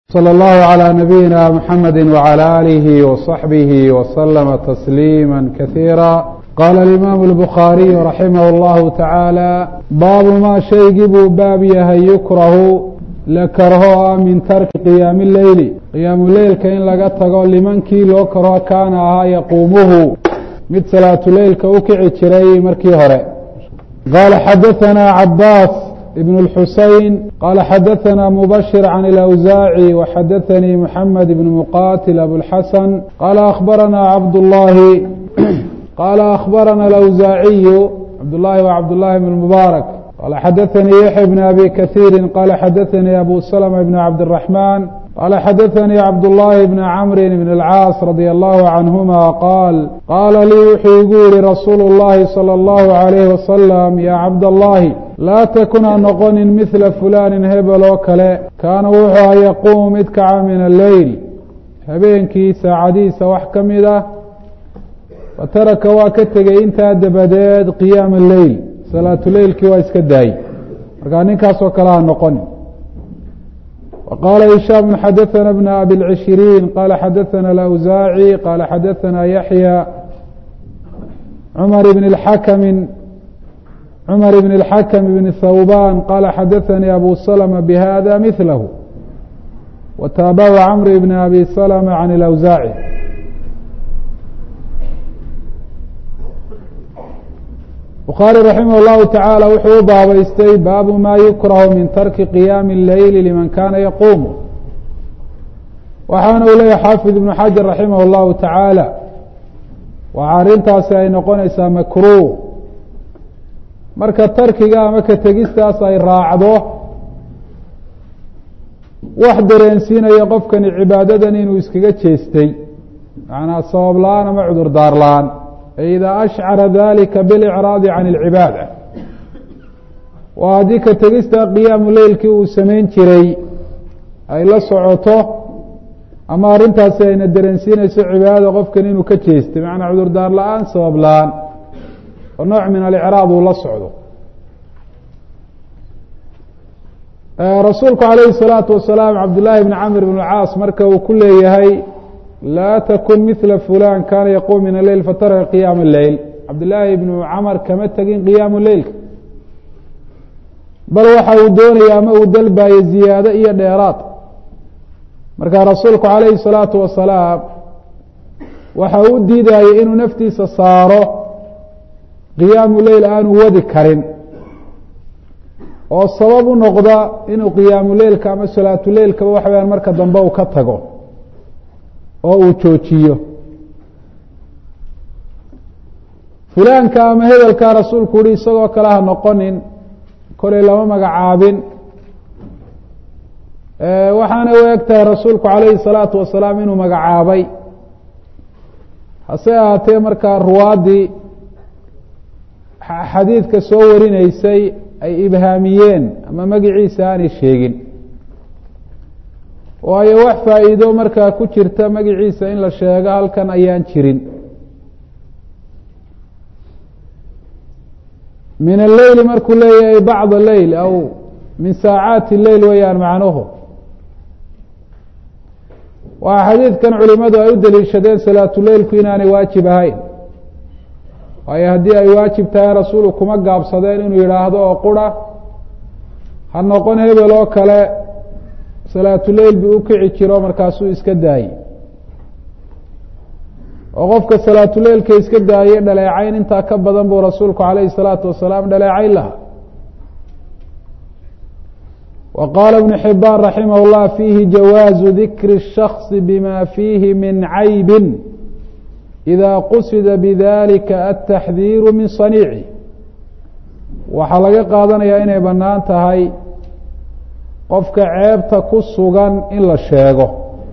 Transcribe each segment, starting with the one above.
slى اllه عlى نabiyina mxamedi وعlى آlih وصaxbih وslma تsliima kaثيirا qala الإimam الbخariي raximah اllahu taعaalى baabu ma shaygii buu baab yahay yukrahu la karho ah min tarki qiyaami leyli qiyaamu leylka in laga tago limankii loo karho kaana ahaa yaquumuhu mid salaatuleylka u kici jiray markii hore qala xadaثna cabaas بن الحuseين qال xdثna مبشر عن الأwزاعي وxdثnي محمد بن مqاتل أبوالحسن qال أخبرnا cبداللhi qال أخبرnا الأwزاعي cبداللhi و cبداللhi بن المبارك qال xdثnي يحيى بن أbي كثير qال xdثnي أbو سلمة بن عبدالرحمن qال xdثnي cبداللhi بن cمر بن الcاaص رضي الله عنهma qاal qاla lii wuxuu igu yihi رasuul الlahi صلى الله عليه وسلم yا cبداللhi laa takun ha noqonin midla fulaanin hebel oo kale kaana wuxuu aha yaquumu mid kaca min alleyl habeenkii saacadihiisa wax ka mid ah fataraka waa ka tegey intaa dabadeed qiyaama alleyl salaatuleylkii waa iska daayey markaa ninkaasoo kale ha noqonin wa qaala hishaam xadaثana bna abi lcishiriin qala xadaثana alawsaaci qala xadaثana yaxya cumar bn اxakmi cmr بن الxkم بن thوbاn qال xdثnي أbو سلمة بhذا مثlh وtaaبعu cمر بن أbي سلمة عن الأwزاعي bخاarي رaحimه الlه taعالى wuxuu u baabaystay baabu ma yukrah min tarki قiyاmi الleyl لman kana yquم waxaana u leeyahy xاaفiظ iبن xaجaر رaحimه الlه taعaalى waxa arintaasi ay noqonaysaa makruه marka tarkiga ama ka tegistaas ay raacdo wax dareensiinaya qofkani cibaadadan inuu iskaga jeestay macnaa sabab la-aan ama cudur daar la-aan e idaa ashcara dalika bilicraadi can اlcibaada waa haddii ka tegista qiyaamu leylkii uu samayn jiray ay la socoto ama arrintaasi ayna dareensiinayso cibaadada qofkan inuu ka jeestay macnaa cudur daar la-aan sabab la-aan oo nooc min alicraad uu la socdo rasuulku calayhi الsalaatu wasalaam cabdillaahi bni camr bn caas marka uu ku leeyahay laa takun mila fulan kana yaquum min aleyl fataraka qiyaama leyl cabdillaahi bnu camar kama tegin qiyaamu leylka bal waxa uu doonaya ama uu dalbayo ziyaado iyo dheeraad marka rasuulku calayhi الsalaatu wasalaam waxa u diidayay inuu naftiisa saaro qiyaamu leyl aanu wadi karin oo sabab u noqda inuu qiyaamu leylka ama salaatu leylkaba waxa weyaan marka dambe uu ka tago oo uu joojiyo fulaanka ama hebelka rasuulku uhi isagoo kale ha noqonin kolay lama magacaabin waxaana u eg tahay rasuulku calayhi salaatu wasalaam inuu magacaabay hase ahaatee markaa ruwaaddii xadiidka soo warinaysay ay ibhaamiyeen ama magiciisa aanay sheegin waayo wax faa'iido markaa ku jirta magiciisa in la sheego halkan ayaan jirin min alleyli markuu leeyahay bacda leyl aw min saacaati leyl weeyaan macnuhu waa xadiidkan culimadu ay u daliishadeen salaatuleylku inaanay waajib ahayn waayo haddii ay waajib tahay rasuulu kuma gaabsadeen inuu yidhaahdo oo qura ha noqon hebel oo kale salaatuleyl buu u kici jiro markaasuu iska daayey oo qofka salaatuleylka iska daayey dhaleecayn intaa ka badan buu rasuulku calayhi salaatu wasalaam dhaleecayn lahaa wa qaala ibnu xibaan raximah اllah fiihi jawaazu dikri الshakصi bima fiihi min caybin ida qusida bidalika altaxdiiru min saniici waxaa laga qaadanayaa inay bannaan tahay qofka ceebta ku sugan in la sheego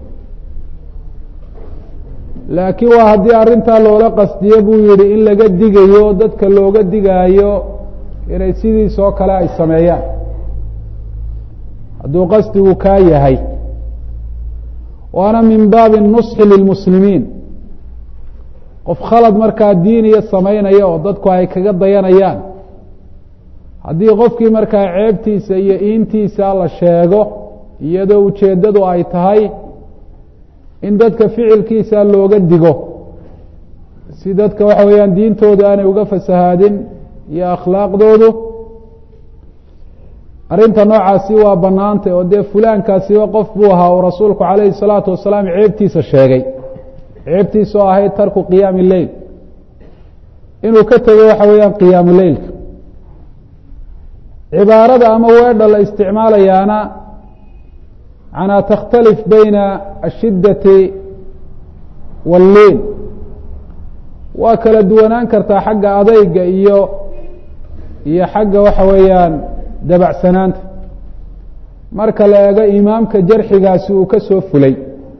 laakiin waa haddii arrintaa loola qasdiyo buu yihi in laga digayo dadka looga digaayo inay sidiis oo kale ay sameeyaan hadduu qasdigu kaa yahay waana min baabi nusxi lilmuslimiin qof khalad markaa diiniya samaynaya oo dadku ay kaga dayanayaan haddii qofkii markaa ceebtiisa iyo iintiisa la sheego iyadoo ujeeddadu ay tahay in dadka ficilkiisa looga digo si dadka waxa weeyaan diintooda aanay uga fasahaadin iyo akhlaaqdoodu arrinta noocaasi waa bannaantay oo dee fulaankaasiba qof buu ahaa uu rasuulku calayhi salaatu wasalaam ceebtiisa sheegay ceebtiisa oo ahayd tarku qiyaami leyl inuu ka tego waxa weeyaan qiyaamu leylka cibaarada ama weedha la isticmaalayaana manaa takhtalif bayna ashiddati walliin waa kala duwanaan kartaa xagga adayga iyo iyo xagga waxa weeyaan dabacsanaanta marka la eego imaamka jarxigaasi uu ka soo fulay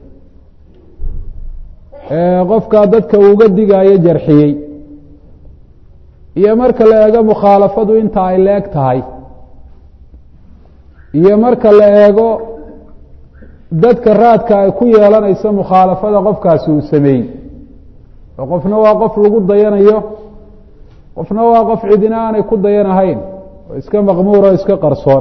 qofkaa dadka uuga digaayo jarxiyey iyo marka la eego mukhaalafadu inta ay la eg tahay iyo marka la eego dadka raadka ay ku yeelanayso mukhaalafada qofkaasi uu sameeyey oo qofna waa qof lagu dayanayo qofna waa qof cidina aanay ku dayanahayn oo iska maqmuur oo iska qarsoon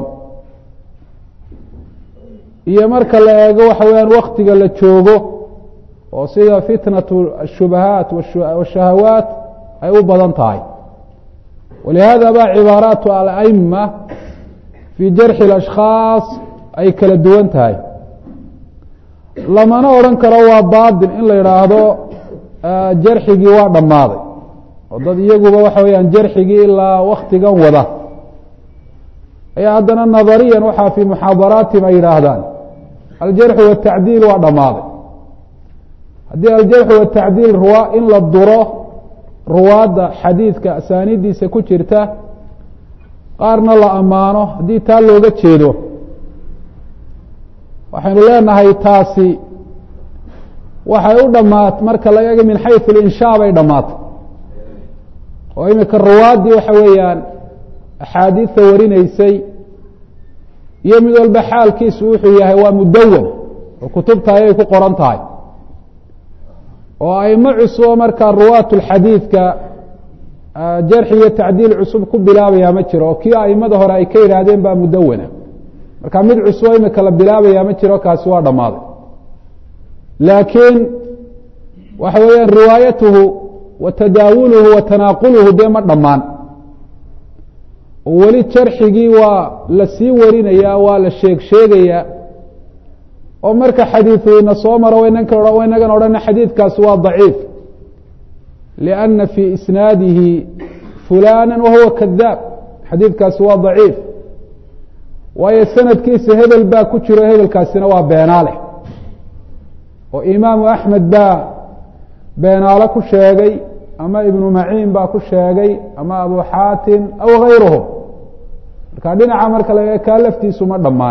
iyo marka la eego waxa weeyaan waktiga la joogo oo sida fitnatu ashubahaat washahawaat ay u badan tahay walihada ba cibaaraatu alama fii jarxi اlashkhaas ay kala duwan tahay lamana odhan karo waa baatil in la yidhaahdo jarxigii waa dhammaaday oo dad iyaguba waxa weeyaan jarxigii ilaa waktigan wada ayaa haddana nadariyan waxaa fii muxaadaraatihim ay yidhaahdaan aljarxu watacdiil waa dhammaaday haddii aljarxu watacdiil ruwa in la duro ruwaadda xadiidka asaaniiddiisa ku jirta qaarna la ammaano haddii taa looga jeedo waxaynu leenahay taasi waxay u dhamaat marka laga ega min xayu linshaa bay dhammaatay oo imika ruwaaddii waxa weeyaan axaadiidta warinaysay iyo mid walba xaalkiisu wuxuu yahay waa mudawan oo kutubta ayay ku qoran tahay oo aimo cusubo markaa ruwaat lxadiidka jarxi iyo tacdiil cusub ku bilaabayaa ma jiro oo kii aimada hore ay ka yidhaahdeen baa mudawana marka mid cusubo imika la bilaabayaa ma jiro kaasi waa dhammaaday laakiin waxa weeyaan riwaayatuhu wa tadaawuluhu wa tanaaquluhu dee ma dhammaan oo weli jarxigii waa la sii warinayaa waa la sheeg sheegayaa oo marka xadiidu ina soo maro waynagan odhana xadiidkaasi waa daciif lianna fii isnaadihi fulana wahuwa kadaab xadiidkaasi waa daciif waayo sanadkiisa hebel baa ku jiro hebelkaasina waa beenaale oo imaamu axmed baa beenaalo ku sheegay ama ibnu maciin baa ku sheegay ama abu xaatim aw gayruhum marka dhinaca marka laga kaa laftiisu ma dhammaan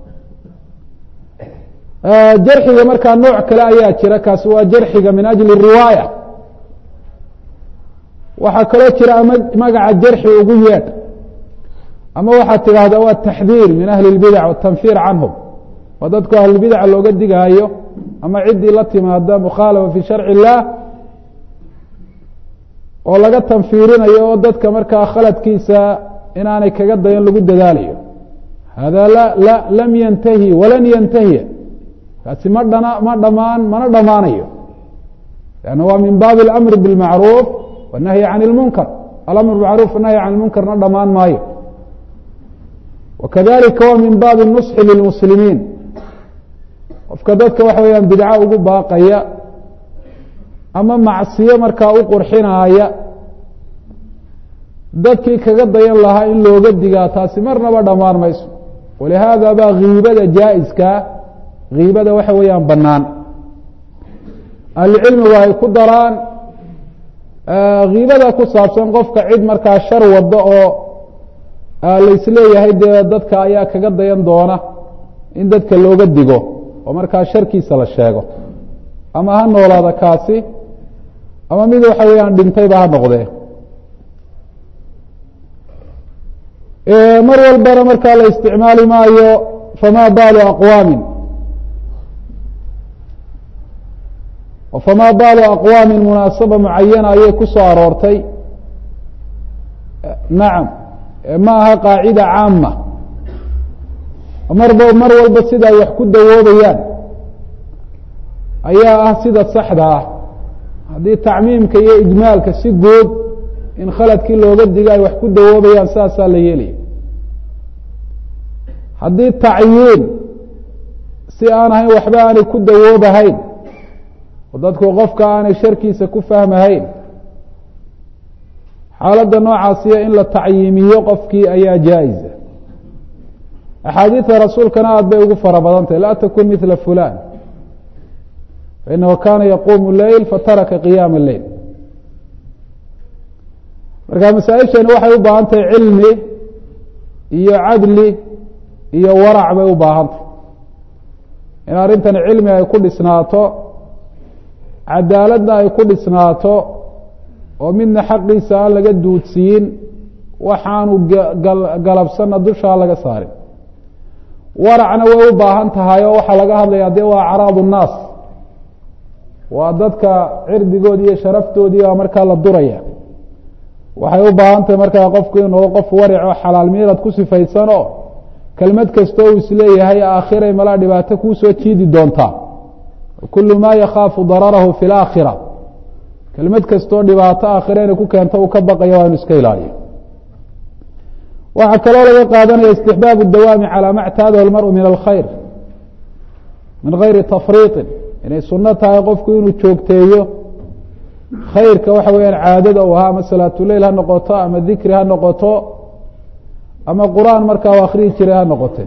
jarxiga markaa nooc kale ayaa jira kaasi waa jarxiga min ajli riwaaya waxaa kaloo jira ama magaca jarxi ugu yeedh ama waxaad tidhaahdaa waa taxdiir min ahli اlbidac watanfir canhum waa dadku ahlulbidaca looga digaayo ama ciddii la timaada mukhaalafa fi sharci اllah oo laga tanfiirinayo oo dadka markaa khaladkiisa inaanay kaga dayan lagu dadaalayo hada la lam yantahi walan yantahiya kaasi ma dhana ma dhamaan mana dhamaanayo lanna waa min baabi اlamri biاlmacruuf wالnahyi can اlmunkar alamr bimacruf anahyi can lmunkarna dhamaan maayo wakadalika waa min baabi الnusxi lilmuslimiin qofka dadka waxa weyaan bidco ugu baaqaya ama macsiyo markaa u qurxinaaya dadkii kaga dayan lahaa in looga digaa taasi marnaba dhammaan mayso walihaada baa kiibada jaa-iskaa kiibada waxa weeyaan bannaan ahlucilmigu ay ku daraan kiibada ku saabsan qofka cid markaa shar wado oo laisleeyahay dee dadka ayaa kaga dayan doona in dadka looga digo oo markaa sharkiisa la sheego ama ha noolaada kaasi ama mid waxa weeyaan dhintayba ha noqdee mar walbana markaa la isticmaali maayo fama baalu aqwaamin fama baalu aqwaamin munaasaba mucayana ayay ku soo aroortay nacam ma aha qaacida caama marba mar walba sida ay wax ku dawoobayaan ayaa ah sida saxda ah haddii tacmiimka iyo ijmaalka si guud in khaladkii looga digo ay wax ku dawoobayaan saasaa la yeelaya haddii tacyiin si aan ahayn waxba aanay ku dawoobahayn oo dadku qofka aanay sharkiisa ku fahmahayn xaaladda noocaasiya in la tacyiimiyo qofkii ayaa jaa-isa axaadiida rasuulkana aada bay ugu fara badan tahay laa takun mila fulan fainahu kana yaquumu leyl fataraka qiyaama leyl marka masaa-ishani waxay u baahan tahay cilmi iyo cadli iyo warac bay u baahan tahay in arrintan cilmi ay ku dhisnaato cadaaladna ay ku dhisnaato oo midna xaqiisa aan laga duudsiyin waxaanu galabsanna dushaa laga saarin waracna way u baahan tahay oo waxaa laga hadlaya dee waa acraadu nnaas waa dadka cirdigoodi iyo sharaftoodii baa markaa la duraya waxay u baahan tahay markaa qofku inuu qof waric oo xalaal miirad ku sifaysanoo kelmad kasta uu isleeyahay aakhiray malaa dhibaato kuu soo jiidi doontaa kulu ma yakhaafu dararahu fi laakhira kelmad kastoo dhibaato aakhira inay ku keento uu ka baqayo waa inu iska ilaaliyo waxaa kaloo laga qaadanaya istixbaabu dawaami calaa ma ctaadahu lmaru min alkhayr min gayri tafriiطin inay suno tahay qofku inuu joogteeyo khayrka waxa weyaan caadada u ahaa ama salaatuleyl ha noqoto ama dikri ha noqoto ama qur-aan markaa u akhrihi jiray ha noqote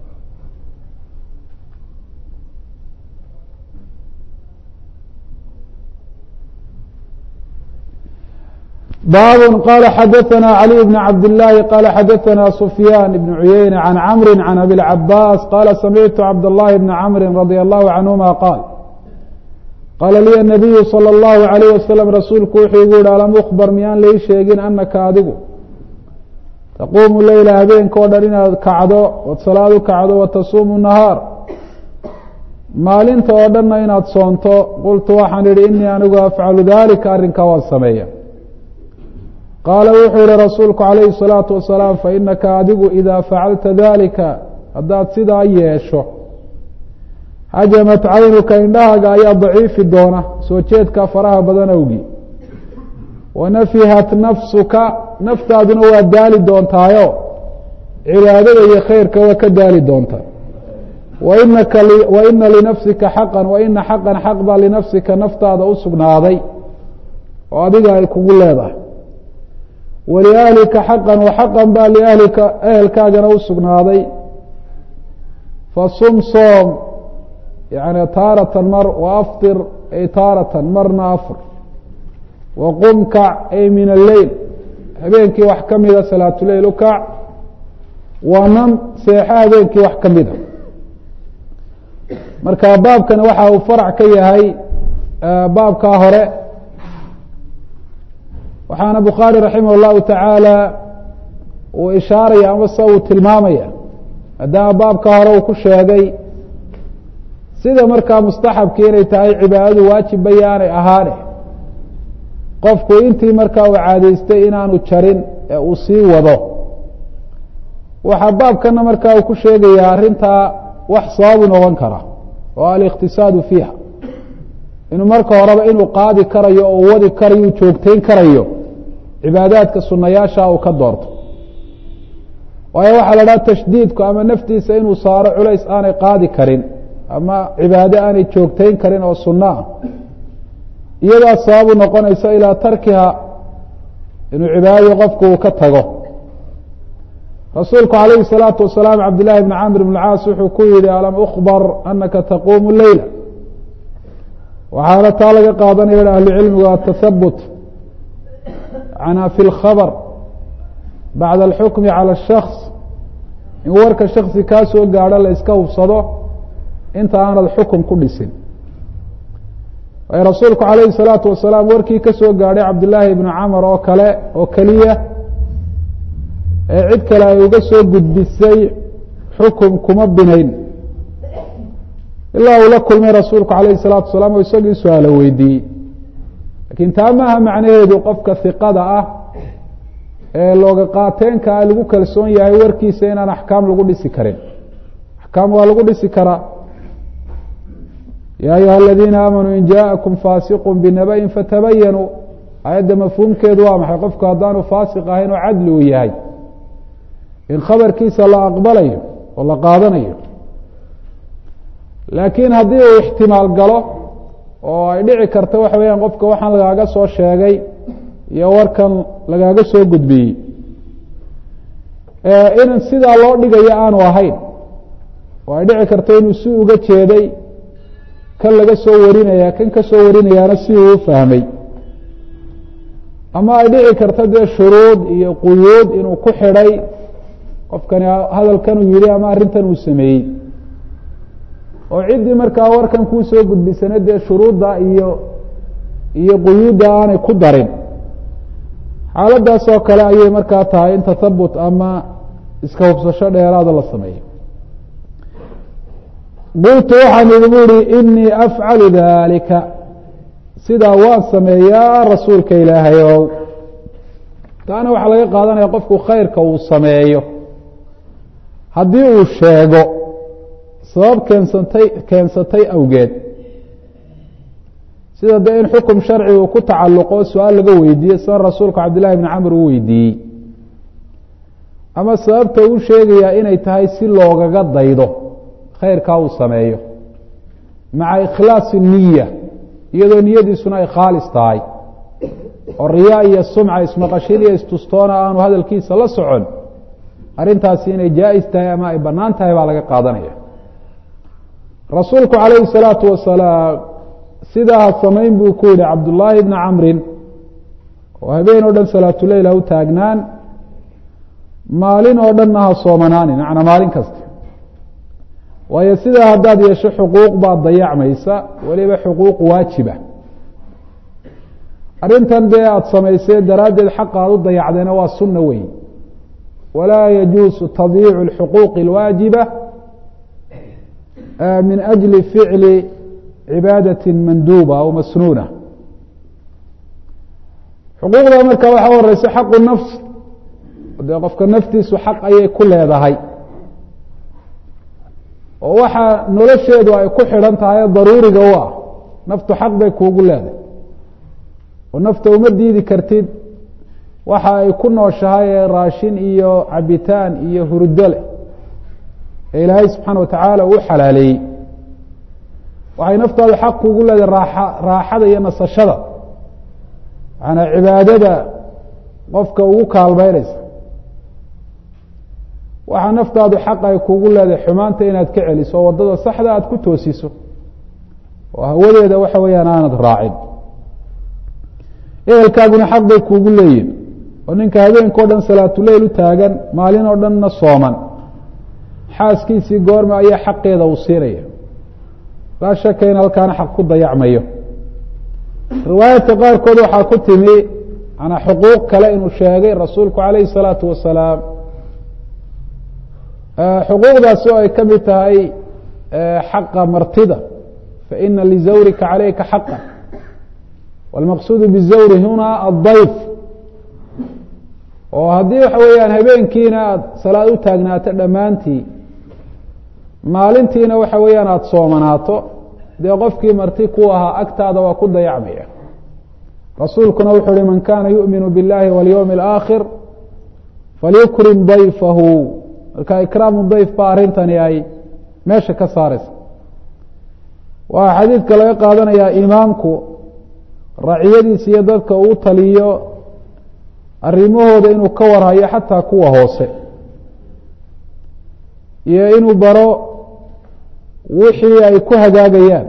bab qال xadثna عlي بن cabd اللahi qال xadثna سfyاn بن عuyeyne عan cmr عan abi العabاs qala samictu cabd الlahi بn cmri radي الlahu canهuma qaal qaala liya الnabiyu slى الlahu عalيه waslm rasuulku wuxuu igu yihi alam ukbar miyaan lai sheegin anaka adigu taquumu leyla habeenka o dhan inaad kacdo ood salaad u kacdo watasuumu nahaar maalinta oo dhanna inaad soonto qultu waxaan idhi inii anigu afcalu dalika arrinkaa waan sameeya qaala wuxuu yihi rasuulku calayhi الsalaatu wasalaam fainaka adigu idaa facalta dalika haddaad sidaa yeesho hajamat caynuka indhahaaga ayaa daciifi doona soo jeedka faraha badan awgi wanafihat nafsuka naftaaduna waa daali doontaayo cibaadada iyo khayrka waa ka daali doontaa wainaka waina linafsika xaqan waina xaqan xaq baa linafsika naftaada u sugnaaday oo adiga ay kugu leedahay waliahlika xaqan waxaqan baa liahlika ehelkaagana u sugnaaday fasum soom yani taaratan mar waaftir ay taaratan marna afr waqum kac ay min alleyl habeenkii wax ka mida salaatuleyl u kac wanam seexo habeenkii wax ka mida marka baabkani waxa uu farac ka yahay baabkaa hore waxaana bukhaari raximah اllahu tacaala uu ishaaraya ama se uu tilmaamaya maadaama baabka hore uu ku sheegay sida markaa mustaxabkii inay tahay cibaadadu waajibba yaanay ahaane qofku intii markaa uu caadaystay inaanu jarin ee uu sii wado waxaa baabkana markaa uu ku sheegayaa arrintaa wax sababu noqon kara oo aliqtisaadu fiiha inuu marka horeba inuu qaadi karayo oo wadi karayo u joogteyn karayo cibaadaadka sunayaasha uu ka doorto waayo waxaa la dhaha tashdiidku ama naftiisa inuu saaro culays aanay qaadi karin ama cibaado aanay joogteyn karin oo sunno ah iyadaa sababu noqonaysa ilaa tarkiha inuu cibaadadii qofku uu ka tago rasuulku calayhi الsalaatu wasalaam cabdillahi bn camr bn caas wuxuu ku yihi alam ukbar anaka taquumu leyla waxaana taa laga qaadanaya ahlu cilmigu atathabut ana fi اlkhabr bacda alxukmi calى الshaks in warka shaksi kaa soo gaadho la iska hubsado inta aanad xukun ku dhisin waayo rasuulku calayhi الsalaatu wasalaam warkii ka soo gaadhay cabdillaahi ibnu camar oo kale oo keliya ee cid kale ay uga soo gudbisay xukun kuma binayn ilaa uu la kulmay rasuulku calayhi الsalaatu wasalaam oo isagii su-aalo weydiiyey lakiin taa maaha macnaheedu qofka hiqada ah ee looga qaateenka ah lagu kalsoon yahay warkiisa inaan axkaam lagu dhisi karin axkaam waa lagu dhisi karaa ya ayuha aladiina aamanuu in jaaءakum faasiqu binabayin fatabayanuu ayadda mafhuumkeedu waa maxay qofku haddaanu faasiq ahayn oo cadli uu yahay in khabarkiisa la aqbalayo oo la qaadanayo laakiin haddii uu ixtimaal galo oo ay dhici karta waxa weeyaan qofka waxaan lagaaga soo sheegay iyo warkan lagaaga soo gudbiyey in sidaa loo dhigayo aanu ahayn oo ay dhici karto inuu si uga jeeday kan laga soo warinaya kan ka soo warinayaana si uu u fahmay ama ay dhici karto dee shuruud iyo quyuud inuu ku xidhay qofkani hadalkan uu yihi ama arrintan uu sameeyey oo ciddii markaa warkan kuu soo gudbisana dee shuruudda iyo iyo quyuudda aanay ku darin xaaladdaas oo kale ayay markaa tahay in tathabut ama iska hubsasho dheeraada la sameeyo qultu waxaan idigu ihi inii afcalu dalika sidaa waan sameeyaa rasuulka ilaahay ow taana waxaa laga qaadanaya qofku khayrka uu sameeyo haddii uu sheego sabab keensatay keensatay awgeed sida dee in xukum sharci uu ku tacalluqo su-aal laga weydiiye sida rasuulku cabdillahi bni camr uu weydiiyey ama sababta uu sheegayaa inay tahay si loogaga daydo khayrkaa uu sameeyo maca ikhlaasi niya iyadoo niyadiisuna ay khaalis tahay oo riyaa iyo sumca ismaqashin iyo istustoona aanu hadalkiisa la socon arrintaasi inay jaa-is tahay ama ay bannaan tahay baa laga qaadanaya rasuulku calayhi salaatu wasalaam sidaa ha samayn buu ku yihi cabdullaahi bni camrin oo habeen oo dhan salaatuleyl ha u taagnaan maalin oo dhanna ha soomanaanin macnaa maalin kasta waayo sidaa haddaad yeesho xuquuq baad dayacmaysa weliba xuquuq waajiba arrintan dee aada samaysee daraaddeed xaqa aad u dayacdeena waa sunna wey walaa yajuusu tadyiicu اlxuquuqi اlwaajiba min ajli ficli cibaadati manduuba aw masnuuna xuquuqda marka waxaa horeysa xaqu nafs dee qofka naftiisu xaq ayay ku leedahay oo waxaa nolosheedu ay ku xidhan tahay daruuriga u ah naftu xaq bay kuugu leedahay oo nafta uma diidi kartid waxa ay ku nooshahay ee raashin iyo cabitaan iyo hurdo leh ee ilaahay subxaana wa tacaala uu xalaaleeyey waxay naftaadu xaq kuugu leedahay raaxa raaxada iyo nasashada macanaa cibaadada qofka ugu kaalmeyneysa waxaa naftaadu xaq ay kuugu leedahay xumaanta inaad ka celiso oo waddada saxda aada ku toosiso oo hawadeeda waxa weeyaan aanad raacin ehelkaaguna xaq bay kuugu leeyihin oo ninka habeenka o dhan salaatuleyl u taagan maalin oo dhanna sooman xaaskiisii goorma ayaa xaqeeda uu siinaya laa shaka in halkaana xaq ku dayacmayo riwaayadka qaarkood waxaa ku timi manaa xuquuq kale inuu sheegay rasuulku calayhi salaatu wasalaam xuquuqdaasi oo ay ka mid tahay xaqa martida faina lizawrika calayka xaqa wاlmaqsuudu bizawri huna aلdayf oo haddii waxa weeyaan habeenkiina aada salaad u taagnaato dhammaantii maalintiina waxa weeyaan aada soomanaato dee qofkii marti ku ahaa agtaada waa ku dayacmaya rasuulkuna wuxuu uhi man kana yu'minu biاllahi walyowmi اlآakhir falyukrim dayfahu marka ikraamu dayf ba arrintani ay meesha ka saareysa waxaa xadiidka laga qaadanayaa imaamku raciyadiisa iyo dadka uu taliyo arrimahooda inuu ka warhayo xataa kuwa hoose iyo inuu baro wixii ay ku hagaagayaan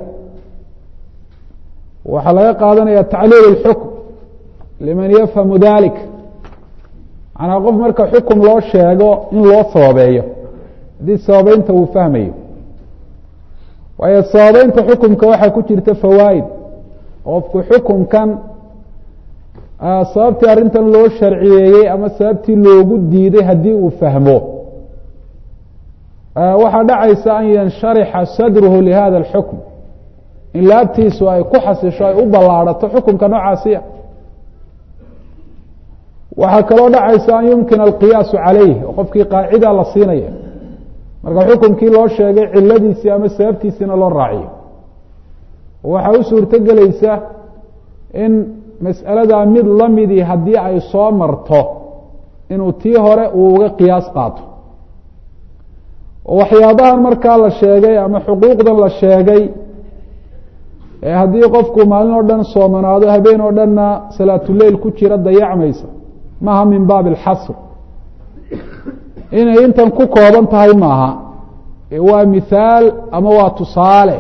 waxaa laga qaadanaya tacliil اlxukm liman yafhamu dalik manaa qof marka xukum loo sheego in loo sababeeyo haddii sababeynta uu fahmayo waayo sababeynta xukumka waxaa ku jirta fawaa'id qofku xukumkan sababtii arrintan loo sharciyeeyey ama sababtii loogu diiday haddii uu fahmo waxaa dhacaysa an yansharixa sadruhu lihada اlxukm in laabtiisu ay ku xasisho ay u ballaadhato xukumka noocaasiya waxaa kaloo dhacaysa an yumkina alqiyaasu calayh oo qofkii qaacida la siinaya marka xukunkii loo sheegay ciladiisii ama sababtiisiina loo raaciyo waxaa u suurto gelaysa in mas'aladaa mid la midii haddii ay soo marto inuu tii hore uu uga qiyaas qaato oo waxyaabahan markaa la sheegay ama xuquuqdan la sheegay ee haddii qofku maalin oo dhan soomanaado habeen oo dhanna salaatuleyl ku jira dayacmaysa maaha min baabi alxasr inay intan ku kooban tahay maaha waa mithaal ama waa tusaale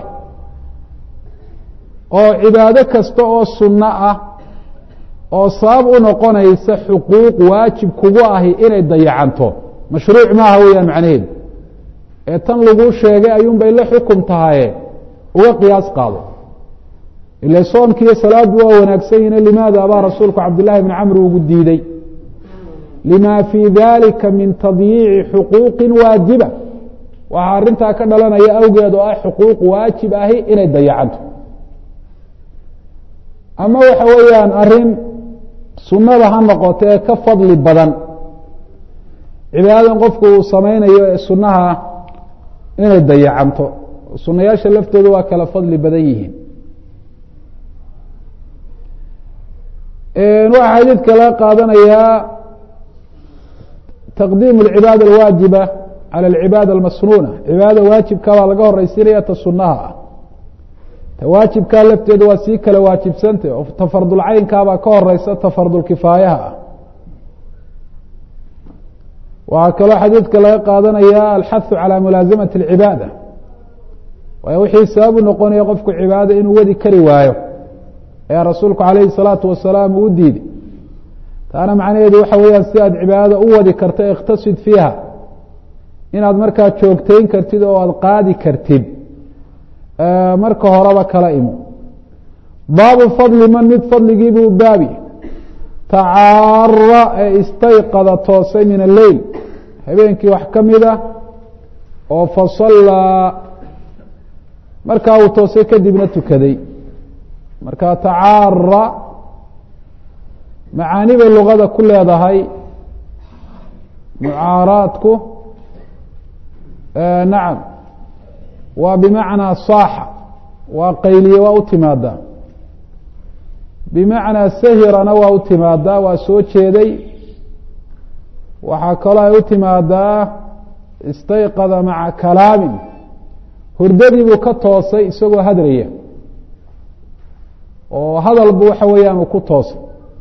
oo cibaado kasta oo sunno ah oo sabab u noqonaysa xuquuq waajib kugu ahi inay dayacanto mashruuc maaha weeyaan macnaheedu ee tan laguu sheegay ayuun bay la xukum tahaye uga qiyaas qaado ila soomkiiyo salaaddu waa wanaagsan yihin limaada abaa rasuulku cabdillahi bni camr ugu diiday lima fii dalika min tadyiici xuquuqi waajiba waxaa arrintaa ka dhalanaya awgeed oo ah xuquuq waajib ahi inay dayacanto ama waxa weeyaan arrin sunnada ha noqoto ee ka fadli badan cibaadadan qofku uu samaynayo ee sunnaha inay dayacanto sunayaasha laftooda waa kala fadli badan yihiin waxaa xadiidka laga qaadanayaa taqdiimu alcibaada alwaajiba cala alcibaada almasnuuna cibaadada waajibka baa laga horeysiinaya ta sunaha ah ta waajibkaa lafteeda waa sii kala waajibsantah oo ta fardulcaynkaabaa ka horeysa ta fardulkifaayaha ah waxaa kaloo xadiidka laga qaadanaya alxahu calى mulaasamati اlcibaada waayo wixii sabab u noqonaya qofku cibaadada inuu wadi kari waayo ayaa rasuulku calayhi الsalaatu wasalaam uu diiday taana macnaheedu waxa weeyaan si aad cibaadada u wadi karto ikhtasid fiiha inaad markaa joogtayn kartid oo aad qaadi kartid marka horeba kala imo baabu fadli man mid fadligiibuu baabi tacaara ee istayqada toosay min alleyl habeenkii wax ka mida oo fasallaa markaa uu toosay kadibna tukaday marka tacaara macaani bay luqada ku leedahay mucaaraadku nacam waa bimacnaa saaxa waa qayliye waa u timaadaa bimacnaa sahirana waa u timaadaa waa soo jeeday waxaa kaloo ay u timaadaa istayqada maca kalaamin hurdadii buu ka toosay isagoo hadraya oo hadalbu waxa weeyaan uu ku toosay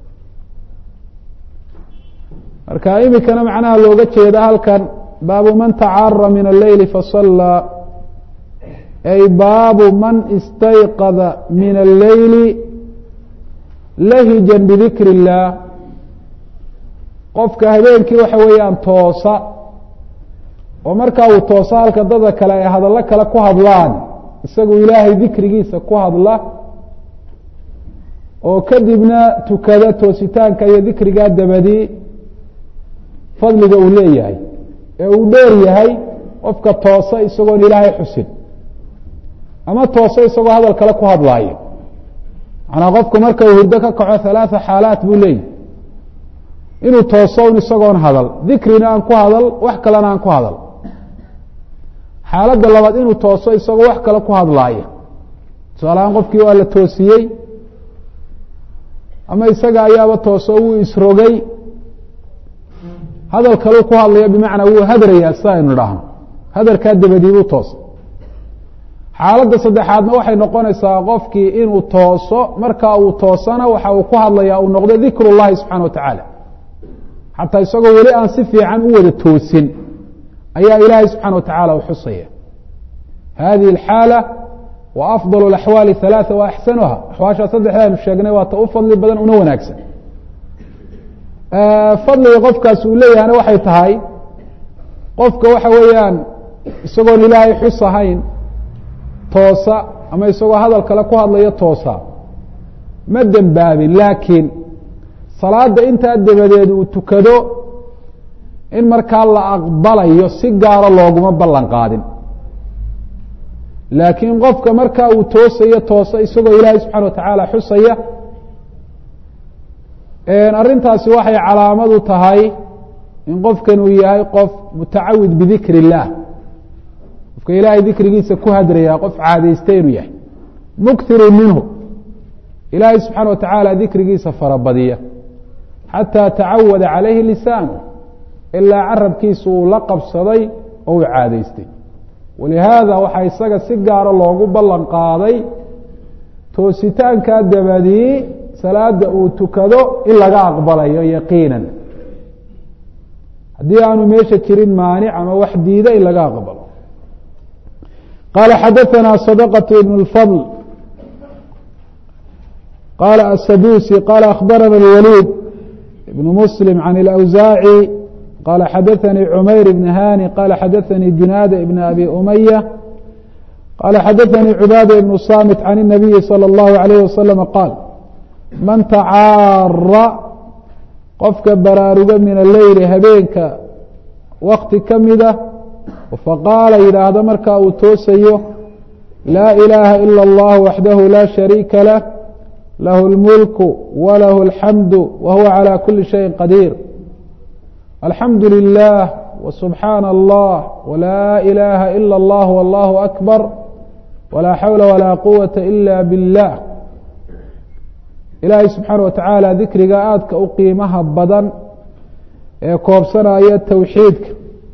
marka imikana macnaha looga jeeda halkan baabu man tacaara min alleyli fasallaa ay baabu man istayqada min alleyli lahijan bidikri illaah qofka habeenkii waxa weeyaan toosa oo markaa uu toosa halka dada kale ay hadallo kale ku hadlaan isagu ilaahay dikrigiisa ku hadla oo kadibna tukada toositaanka iyo dikrigaa dabadii fadliga uu leeyahay ee uu dheer yahay qofka toosa isagoon ilaahay xusin ama toosa isagoo hadal kale ku hadlaayo manaa qofku marka uu hurdo ka kaco halaatha xaalaat buu leeyahy inuu tooso un isagoon hadal dikrina aan ku hadal wax kalena aan ku hadal xaaladda labaad inuu tooso isagoo wax kale ku hadlaayo tusaalahaan qofkii waa la toosiyey ama isaga ayaaba tooso wuu isrogay hadal kaleu ku hadlaya bimacnaa wuu hadrayaa sida aynu idhaahno hadarkaa dabadiibuu toosay xaaladda saddexaadna waxay noqonaysaa qofkii inuu tooso markaa uu toosana waxa uu ku hadlaya uu noqdo dikr اllahi subxana wa tacaala xataa isagoo weli aan si fiican u wada toosin ayaa ilaahay subxana wa tacala u xusaya hadihi اlxaala wa afضal اaxwaali ثalaaثa wa axsanuha axwaashaa saddexda aynu sheegnay waa ta u fadli badan una wanaagsan fadliga qofkaas uu leeyahana waxay tahay qofka waxa weeyaan isagoon ilaahay xus ahayn toosa ama isagoo hadal kale ku hadlaya toosa ma dembaabin laakiin salaada intaa dabadeed uu tukado in markaa la aqbalayo si gaaro looguma ballan qaadin laakiin qofka markaa uu toosayo toosa isagoo ilaahay subxana wa tacaala xusaya arrintaasi waxay calaamadu tahay in qofkan uu yahay qof mutacawid bidikr اllah qofka ilaahay dikrigiisa ku hadrayaa qof caadaystay inuu yahay mukhiru minhu ilaahay subxaana wa tacaala dikrigiisa farabadiya xataa tacawada calayhi lisaanu ilaa carabkiisa uu la qabsaday oo uu caadaystay walihaada waxaa isaga si gaaro loogu ballan qaaday toositaankaa dabadii salaada uu tukado in laga aqbalayo yaqiinan haddii aanu meesha jirin maanic ama wax diida in laga aqbalo qaala xadaثana صadqة ibn اfضl qala aلsadusi qala akhbarana اlwalيid ibn mslim can اlأwsaaعي qala xadaثanii cmayr ibn hani qala xadaثanii junaada ibn abi umaya qala xadaثanii cubaada ibn samit can الnabiyi slى اllahu عalayh waslm qaal man tacaara qofka baraaruga min aleyli habeenka wakti ka mida faqaala yidhaahdo marka uu toosayo laa ilaaha ila اllah waxdahu laa shariika lah lahu اlmulku walahu اlxamdu wa huwa calى kuli shayin qadiir alxamdu lilah wsubxaana allah wlaa ilaha ila اllah wallahu akbar walaa xawla walaa quwata ila biاllah ilaahay subxaana wa tacaala dikriga aadka u qiimaha badan ee koobsanaya towxiidka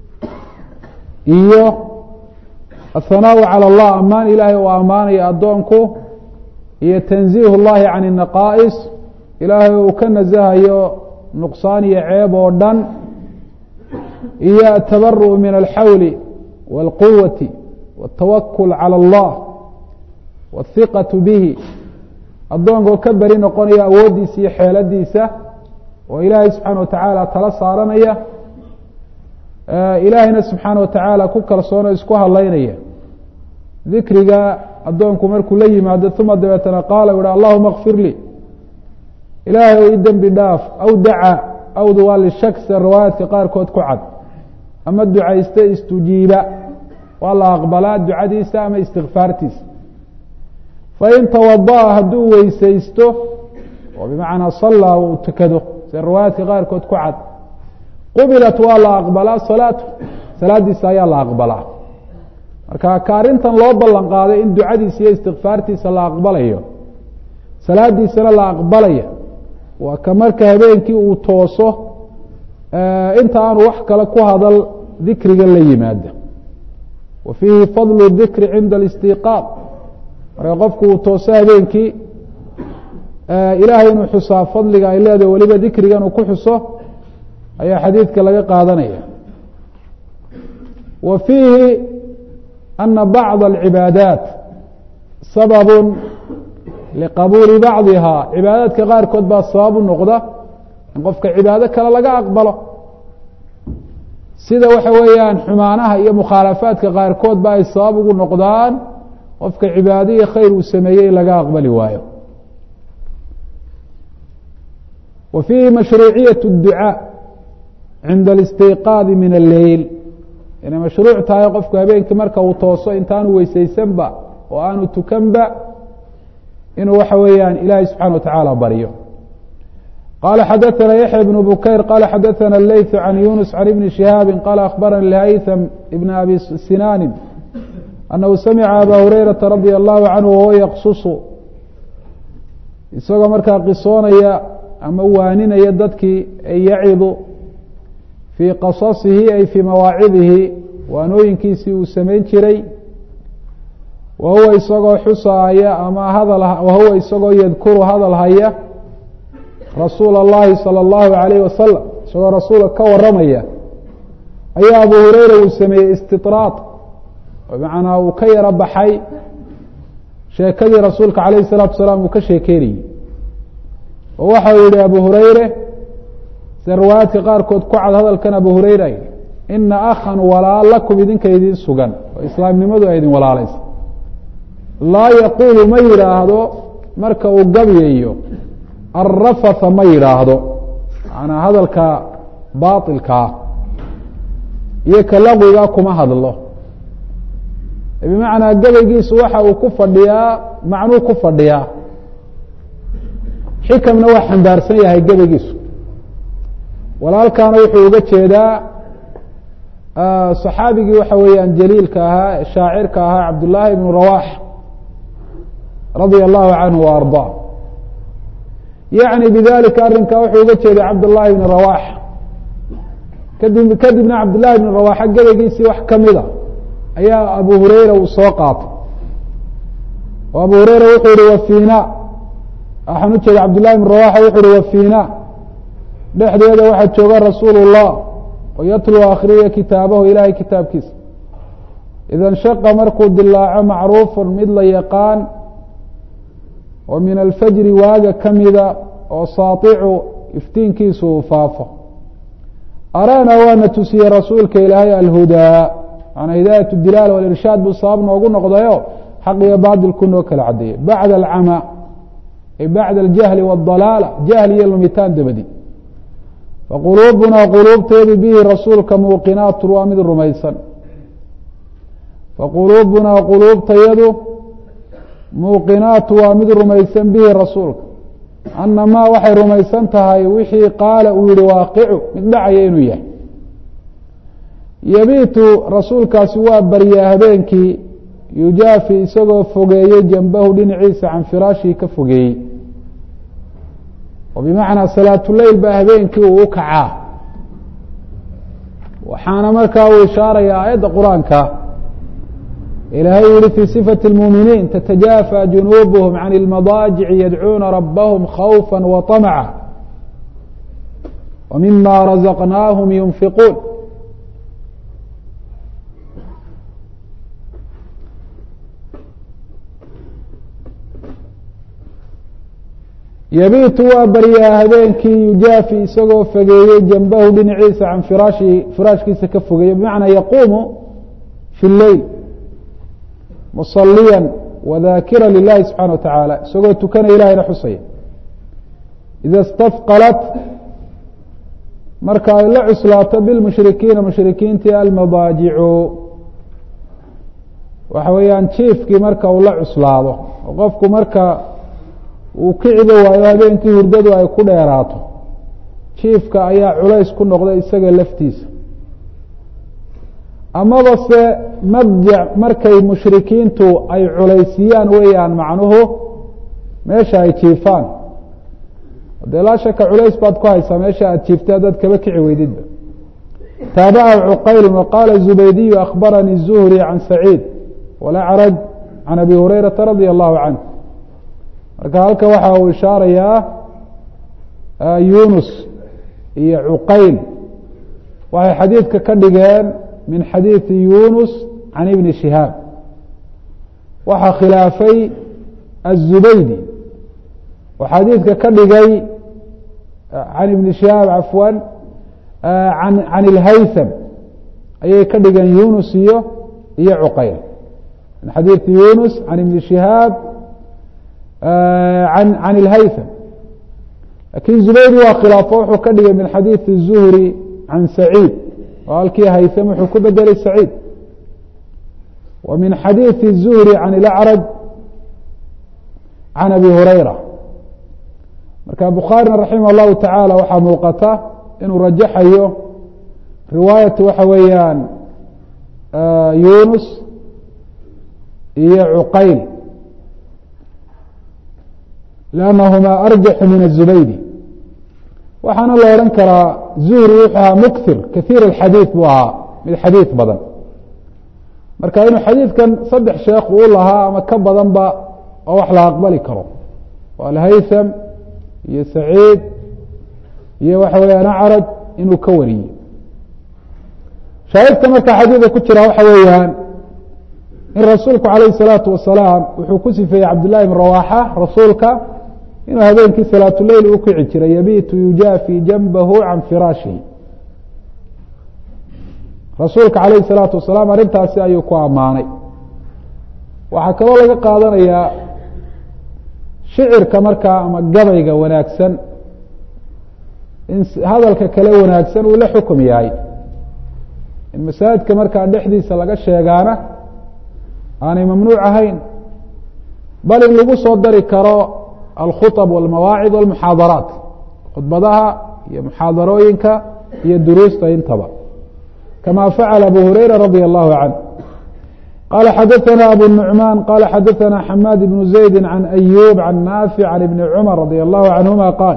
iyo aلhanaaءu calى اllah amaan ilaahay uu ammaanayo addoonku iyo tanziih اllahi can الnaqaa'is ilaahay uu ka nasahayo nuqsaan iyo ceeb oo dhan iyo atabaru'u min alxawli wاlquwati wاtawakul calى اllah wاhiqaةu bihi addoonkoo ka beri noqonaya awooddiisa iyo xeeladiisa oo ilaahay subxaana wa tacaala tala saaranaya ilaahayna subxaana wa tacaala ku kalsoono isku hadlaynaya dikriga addoonku markuu la yimaado uma dabeetana qaala u ha allahuma kfir lii ilaahay i dembi dhaaf aw daca awdu waa lishak sida riwaayaadka qaarkood ku cad ama ducayste istujiiba waa la aqbalaa ducadiisa ama istikfaartiisa fain tawadaأa hadduu weysaysto oo bimacnaa sallaa uu tukado sida riwaayaadka qaarkood ku cad qubilat waa la aqbalaa salaatu salaadiisa ayaa la aqbalaa marka ka arrintan loo ballan qaaday in ducadiisa iyo istikfaartiisa la aqbalayo salaadiisana la aqbalaya waa ka marka habeenkii uu tooso inta aanu wax kale ku hadal dikriga la yimaado wa fiihi fadlu dikri cinda alistiqaaq marka qofku uu tooso habeenkii ilaahay inuu xusaa fadliga ay leedahay weliba dikrigan uu ku xuso ayaa xadiidka laga qaadanaya wa fiihi ana bacضa alcibaadaat sababu liqabuuli bacdiha cibaadaadka qaarkood baa sabab u noqda in qofka cibaado kale laga aqbalo sida waxa weeyaan xumaanaha iyo mukhaalafaadka qaarkood ba ay sabab ugu noqdaan qofka cibaado iyo khayr uu sameeyey in laga aqbali waayo wa fiihi mashruuciyaة الducاء cinda اlistiqaadi min alleyl inay mashruuc tahay qofku habeenkii marka uu tooso intaanu weysaysanba oo aanu tukanba inuu waxa weeyaan ilaahay subxaana watacaala baryo qala xadaثna yaحya بن bukayr qala xadaثna اleyث can yunus can ibni شihaabi qala akhbarani lhaytham ibn abi sinani anahu samica aba hurayraةa radia allahu canhu wahuwa yaqsusu isagoo markaa qisoonaya ama waaninaya dadkii ay yacidu fii qasasihi ay fii mawaacidihi waanooyinkiisii uu samayn jiray wa huwa isagoo xusaaya ama hadal wa huwa isagoo yadkuru hadal haya rasuula اllahi salى اllahu alayh wasalam isagoo rasuulka ka waramaya ayaa abu hureyra uu sameeyey istiطraad bimacnaa uu ka yaro baxay sheekadii rasuulka alayh الsalaatu salaam uu ka sheekeynayey oo waxa uu yihi abu hureyre sida riwaayaadka qaarkood ku cad hadalkan abu hureyra yihi ina akhan walaal lakum idinka idin sugan oo islaamnimadu ay idin walaalaysa laa yaquulu ma yidhaahdo marka uu gabyayo alrafatha ma yidhaahdo macanaa hadalka baailkaa iyo ka laqwigaa kuma hadlo bimacnaa gabaygiisu waxa uu ku fadhiyaa macnuu ku fadhiyaa xikamna waa xambaarsan yahay gabaygiisu walaalkaana wuxuu uga jeedaa صaxaabigii waxa weeyaan jaliilka ahaa shaacirka ahaa cabdullaahi ibnu rawax radia allahu canhu wa arضaa yacni bidalika arrinkaa wuxuu uga jeeday cabdullaahi ibni rawax kadib kadibna cabdullahi ibni rawaxa gebagiisii wax kamida ayaa abu hureyra uu soo qaatay oo abu hureyra wuxuu yihi wafina waxaan ujeeda cabdullahi ibn rawaxa wuxu uhi wafina dhexdeeda waxaa jooga rasuul الlah oo yatlu akhriya kitaabahu ilahay kitaabkiisa ida nshaqa markuu dilaaco macruufu mid la yaqaan oo min alfajri waaga kamida oo saaicu iftiinkiisu uu faafo arana waana tusiyey rasuulka ilaahay alhudaa manaa hidaayat dilaal walirshaad buu sabab noogu noqdayo xaq iyo baadilku noo kala cadeeyey bacda alcama ay bacda aljahli waاdalaala jahli iyo lumitaan dabadi faquluubunaa quluubteedu bihi rasuulka muuqinaatun waa mid rumaysan faquluubunaa quluubtayadu muuqinaatu waa mid rumaysan bihi rasuulka anamaa waxay rumaysan tahay wixii qaala uu yihi waaqicu mid dhacaya inuu yahay yabiitu rasuulkaasi waa baryaa habeenkii yujaafi isagoo fogeeyey janbahu dhinaciisa can firaashii ka fogeeyey oo bimacnaa salaatuleyl baa habeenkii uu u kacaa waxaana markaa uu ishaaraya aayadda qur-aanka ilaahay yihi fii sifati اlmuuminiin tatajaafa junuubuhum can اlmadaajici yadcuuna rabahum khawfa waطamca wa mima razaqnaahum yunfiquun yabiitu waa baryaa habeenkii yujaafi isagoo fogeeyey janbahu dhinaciisa can firaashi firaashkiisa ka fogeeyey bimacnaa yaquumu fi leyl musaliya wadaakira lilahi subxana wa tacaala isagoo tukanaya ilahayna xusaya ida stafqalat marka ay la cuslaato bilmushrikiina mushrikiintii almadaajicu waxa weeyaan jiifkii marka uu la cuslaado oo qofku marka uu kiciba waayo habeenkii hurdadu ay ku dheeraato jiifka ayaa culays ku noqda isaga laftiisa amaba se madjac markay mushrikiintu ay culaysiyaan weeyaan macnuhu meesha ay jiifaan dee laa shaka culays baad ku haysaa meesha aad jiifta haddaad kaba kici weydidba taabacahu cuqayl waqaala zubaydiyu akhbaranii zuhri can saciid walacraj can abi hurayrata radia allahu canh marka halka waxa uu ishaarayaa yunus iyo cuqayl waxay xadiidka ka dhigeen min xadiidi yunus can ibni shihaab waxaa khilaafay aلzubaydi oo xadiidka ka dhigay can ibni shihaab cafwan an can ilhaytham ayay ka dhigeen yunus iyo iyo cuqayl min xadiidi yunus can ibni shihaab an can ilhaytham lakin zubaydi waa khilaafo wuxuu ka dhigay min xadiidi الzuhri can saciid oo halkii haytham wuxuu ku bedelay saciid wa min xadiidi الzuhri can ilacraj can abi hurayra marka bukhaarina raximah اllahu tacaala waxaa muuqata inuu rajaxayo riwaayatu waxa weeyaan yunus iyo cuqayl lannahumaa arjaxu min aلzubaydi waxaana la odhan karaa zuhri wuxuu ahaa mukthir kahiir اxadiid buu ahaa mid xadiid badan marka inuu xadiidkan saddex sheekh uu lahaa ama ka badanba oo wax la aqbali karo oo alhaytham iyo saciid iyo waxa weeyaan acraj inuu ka wariyey shaahidka marka xadiidka ku jira waxa weeyaan in rasuulku calayh الsalaatu wasalaam wuxuu ku sifeeyey cabdullahi bn rawaxa rasuulka inuu habeenkii salaatuleyl u kici jiray yabiitu yujaafi janbahu can firaashihi rasuulka calayh الsalaatu wasalaam arrintaasi ayuu ku ammaanay waxaa kaloo laga qaadanayaa shicirka markaa ama gabayga wanaagsan in hadalka kale wanaagsan uu la xukum yahay in masaajidka markaa dhexdiisa laga sheegaana aanay mamnuuc ahayn bal in lagu soo dari karo alkhuطb wاlmawaacid wاlmuxaadaraat khudbadaha iyo muxaadarooyinka iyo duruusta intaba kama facala abu hurayra radia allahu canh qala xadaثna abu nucmaan qala xadaثna xamaad ibnu zaydi can ayub can naafic can ibni cumar radia allahu canhuma qaal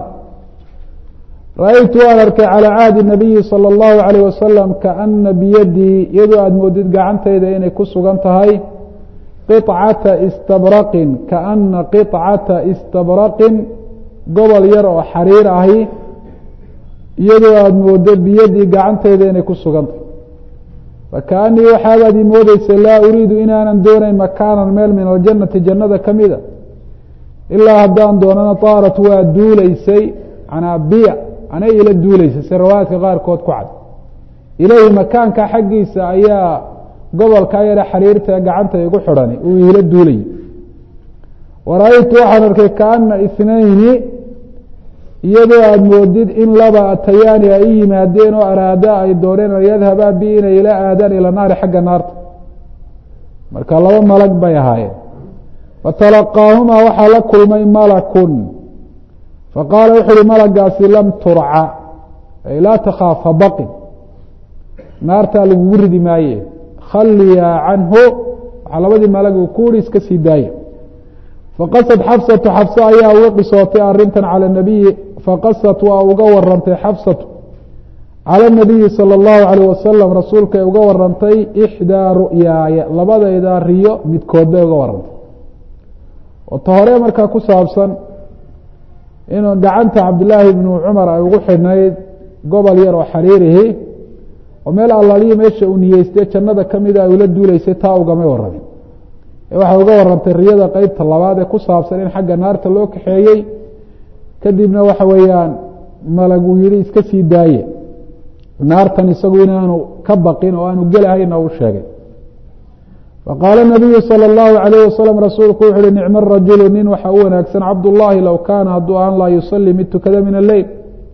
ra-aytu waan arkay calى caadi nabiyi salى اllahu alayh wasalam kaana biyadii iyadoo aada moodid gacantayda inay ku sugan tahay qicata istabraqin kaana qicata istabraqin gobol yar oo xariir ahi iyadoo aada moodo biyadii gacantayda inay ku sugan tahay fakaanii waxaabaad ii moodeysa laa uriidu inaanan doonayn makaanan meel min aljannati jannada ka mida ilaa haddaan doonana taarat waa duuleysay canaa biya anay ila duuleysay si riwaayaadka qaarkood ku cad ilayhi makaanka xaggiisa ayaa gobolkaa yare xariirta gacanta igu xidhani uu iila duulayay wara-aytu waxaan arkay kaana ithnayni iyadoo aada moodid in laba atayaani ay i yimaadeen oo araada ay dooneen an yadhabaa bi inay ila aadaan ila naari xagga naarta marka laba malag bay ahaayeen fatalaqaahumaa waxaa la kulmay malakun faqaala wuxu uhi malagaasi lam turca ay laa takhaaf habaqin naartaa lagugu ridi maaye khaliyaa canhu waxaa labadii malag uu ku uri iska sii daaya faqasad xafsatu xafse ayaa uga qisootay arintan cala nabiyi faqasat waa uga warantay xafsatu cala nabiyi salى اllahu alayh wasalam rasuulkay uga warantay ixdaa ru'yaaya labadayda riyo midkood bay uga warantay oo ta hore markaa ku saabsan inuu gacanta cabdillaahi bnu cumar ay ugu xidhnayd gobol yar oo xariirihi oo meel allaliyo meesha uu niyeystay jannada kamida ay ula duuleysay taa ugamay waramin waxay uga warantay riyada qeybta labaad ee ku saabsan in xagga naarta loo kaxeeyey kadibna waxa weeyaan malag uu yihi iska sii daaye naartan isagu inaanu ka baqin oo aanu gelahayna u sheegay faqaala nabiyu salى اllahu alayh wasalam rasuulku wuxu uhi nicmo rajulu nin waxa u wanaagsan cabdullaahi low kaana hadduu aan laa yusalii mid tukada min alleyl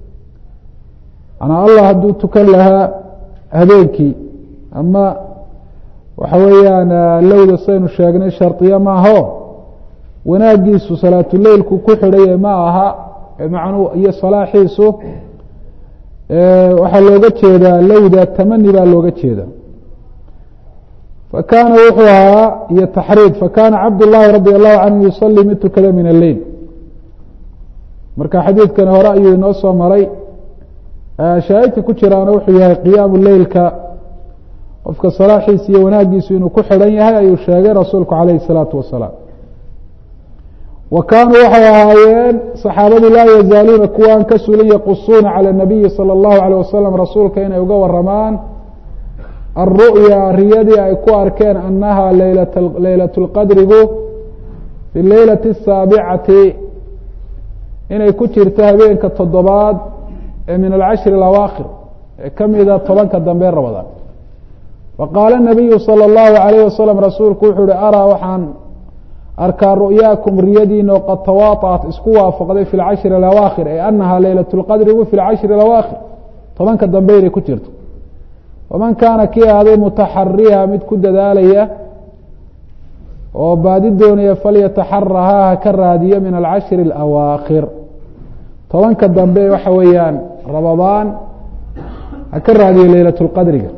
manaa allah hadduu tukan lahaa habeenkii ama waxa weeyaan lowda saynu sheegnay shardiya maaho wanaagiisu salaatuleilku ku xidhaye ma aha macnuu iyo salaaxiisu waxaa looga jeedaa lowda tamani baa looga jeeda fakaana wuxuu ahaa iyo taxriid fakana cabdullaahi radi allahu canhu yusalii mid tukada min alleyl marka xadiidkani hore ayuu inoo soo maray shaahidka ku jiraana wuxuu yahay qiyaamu leylka qofka salaaxiisa iyo wanaagiisu inuu ku xidhan yahay ayuu sheegay rasuulku calayh الsalaatu wasalaam wa kaanuu waxay ahaayeen saxaabadu laa yazaaluuna kuwaan ka sulan yaqusuuna calى nabiyi salى اllahu alيh wasalam rasuulka inay uga waramaan aلru'ya riyadii ay ku arkeen anaha leylaة اlqadrigu fi leylati الsaabicati inay ku jirto habeenka toddobaad ee min alcashri اlawaakhir ee kamida tobanka dambe rabadaan faqaala nabiyu salى اllahu alayh wasalam rasuulku wuxuu uhi araa waxaan arkaa ru'yaakum riyadiina oo qad tawaaطaat isku waafaqday fi lcashri alawaakhir ee anaha leylaة اlqadrigu fi lcashri alawaakhir tobanka dambe inay ku jirto faman kaana kii ahaaday mutaxariha mid ku dadaalaya oo baadi doonaya falyataxarahaa ha ka raadiyo min alcashri اlawaakhir tobanka dambe waxa weeyaan rabadaan ha ka raadiyo leylaة اlqadriga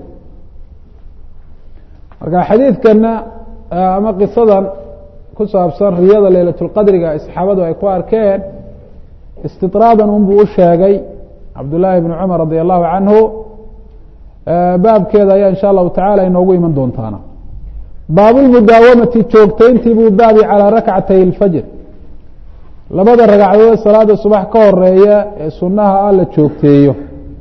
marka xadiidkana ama qisadan ku saabsan riyada leylaة اlqadriga saxaabadu ay ku arkeen istiطraadan unbuu u sheegay cabdullaahi bn cumar radi allahu canhu baabkeeda ayaa insha allahu tacala inoogu iman doontaana baabulmudaawamati joogtayntii buu baabi calaa rakcatay اlfajr labada ragcadood salaada subax ka horeeya ee sunaha ah la joogteeyo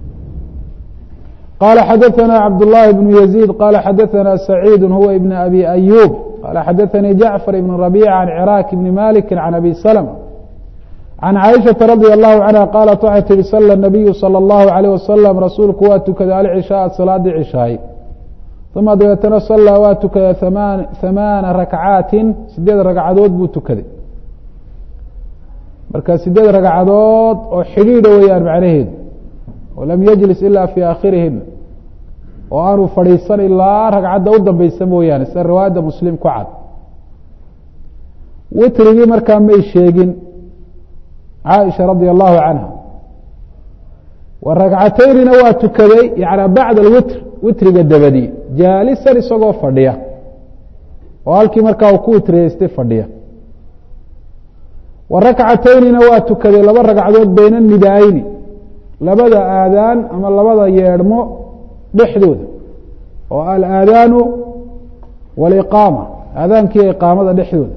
qala xadaثna cabdالlahi بن يزيid qala xadaثna سacيid huwa ibn abi أyub qala xadaثanii jacfar ibn رabيc can cراak bn malik can abi slm can caaishaةa radي الlahu canha qaalat waxay tihi sala الnabiyu salى الlahu عalيه wasalam rasuulku waa tukaday alcishaaa salaadii cishaay uma dabeetana sallaa waa tukaday hamaana rakcaati sideed ragcadood buu tukaday marka sideed ragcadood oo xidhiidha weeyaan macnaheedu walam yajlis ila fi aakhirihina oo aanu fadhiisan ilaa ragcadda u dambeysa mooyaane sida riwaayadda muslim ku cad witrigii markaa may sheegin caaisha radia allahu canha wa ragcateynina waa tukaday yana bacda alwitr witriga dabadi jaalisan isagoo fadhiya oo halkii markaa uu ku witriyeystay fadhiya wa rakcateynina waa tukaday laba ragcadood bayna nidaayni labada aadaan ama labada yeedhmo dhexdooda oo alaadaanu waliqaama aadaankiiyo iqaamada dhexdooda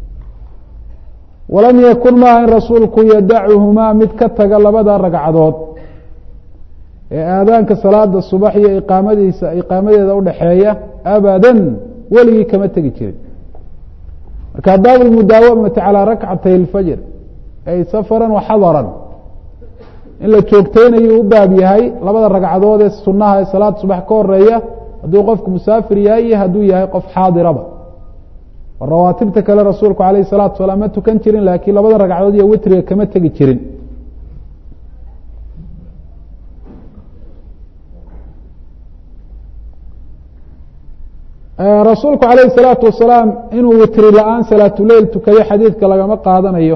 walam yakun maaha in rasuulku yadacuhumaa mid ka taga labada ragcadood ee aadaanka salaada subax iyo iqaamadiisa iqaamadeeda udhaxeeya abadan weligii kama tegi jirin marka baab lmudaawamati calaa rakcatay اlfajr ay safaran wa xadaran in la joogteynayu u baab yahay labada ragcadood ee sunaha ee salaada subax ka horeeya hadduu qofku musaafir yahay iyo hadduu yahay qof xaadiraba rawaatibta kale rasuulku alayh الsalatu salaam ma tukan jirin laakiin labada ragcadood iyo witriga kama tegi jirin rasuulku alayh الsalaatu wasalaam inuu witri la-aan salaatuleil tukaday xadiidka lagama qaadanayo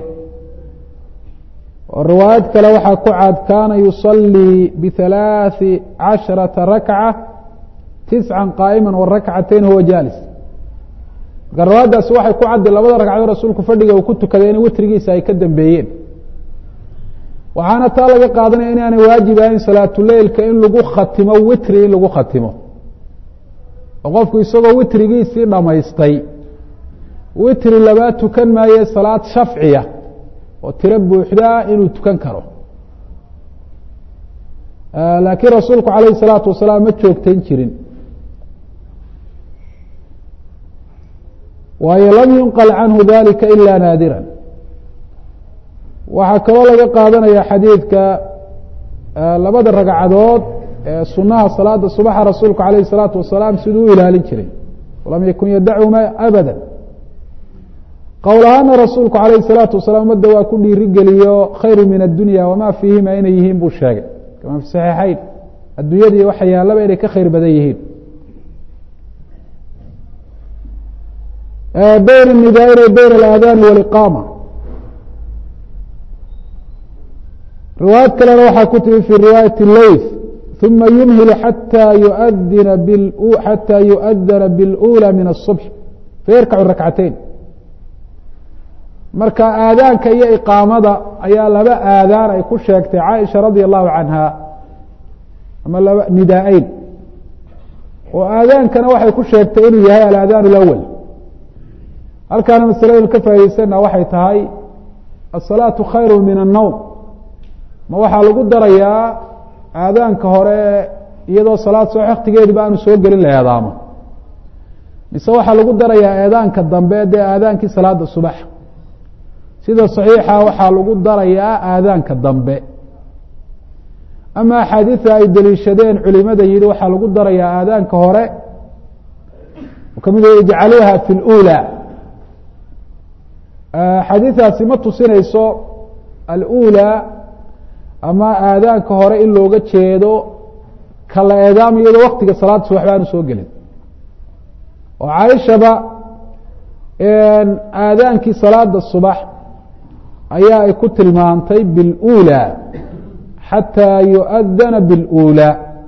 oo riwaayad kale waxaa ku cad kaana yusalii bihalaaثi casharata rakca tisca qaa'ima warakcatayn huwa jaalis marka riwaayaddaasi waxay ku caddi labada ragcadood rasuulku fadhiga uu ku tukaday in witrigiisa ay ka dambeeyeen waxaana taa laga qaadanaya inaanay waajib ahayn salaatuleilka in lagu khatimo witri in lagu khatimo oo qofku isagoo witrigiisii dhammaystay witri labaa tukan maaye salaad shafciya oo tiro buuxdaa inuu tukan karo laakiin rasuulku calayh الsalaatu wasalaam ma joogtayn jirin waayo lam yunqal canhu dalika ila naadira waxaa kaloo laga qaadanaya xadiidka labada ragcadood ee sunaha salaada subaxa rasuulku alayh الsalaatu wasalaam siduu u ilaalin jiray walam yakun yadachuma abada qowl ahaana rasuulku alayh الsalaatu wasalaam umadda waa ku dhiiri geliyo khayru min addunya wama fiihima inay yihiin buu sheegay kama fi saxiixayn addunyadii waxa yaalaba inay ka khayr badan yihiin bayn الnidaa'in bayn اlaadaani wاliqaama riwaayad kalena waxaa ku timi fi riwaayati leyth uma yumhilu xatى yuadina xatى yuؤdana bاlأulى min الصubح fayarkacu rakcateyn marka aadaanka iyo iqaamada ayaa laba aadaan ay ku sheegtay caaisha radia allahu canha ama laba nidaa-eyn oo aadaankana waxay ku sheegtay inuu yahay alaadaan اlأwl halkaana masaladaynu ka faa'idaysana waxay tahay asalaatu khayru min الnowm ma waxaa lagu darayaa aadaanka hore iyadoo salaad soo waktigeediba aanu soo gelin la eedaamo mise waxaa lagu darayaa eedaanka dambe dee aadaankii salaada subax sida saxiixa waxaa lagu darayaa aadaanka dambe ama axaadiida ay deliishadeen culimada yihi waxaa lagu darayaa aadaanka hore kamid ijcaluuha fi اlأulى xadiidaasi ma tusinayso alأulى ama aadaanka hore in looga jeedo kala eedaam iyadoo waktiga salaada subax ba aanu soo gelin oo caaishaba aadaankii salaada subax ayaa ay ku tilmaantay biاlأulى xatىa yuؤdana biاlأulى